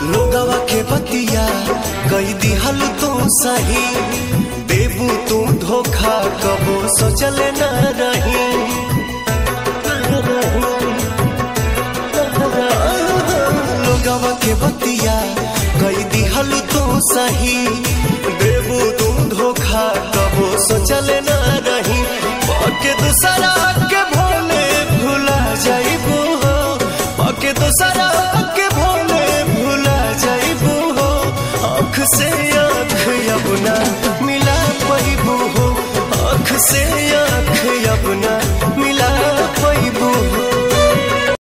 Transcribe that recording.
लोगवा के बतिया कई दिहल तू सही देबू तू धोखा कबो सोचले न रही लोगवा के बतिया कई दिहल तू सही देबू तू धोखा कबो सोचले न रही पके दूसरा के भोले भुला जाइबू हो पके दूसरा के भोले भुला जाइबू हो आँख से आँख अपना मिला पैबू हो आँख से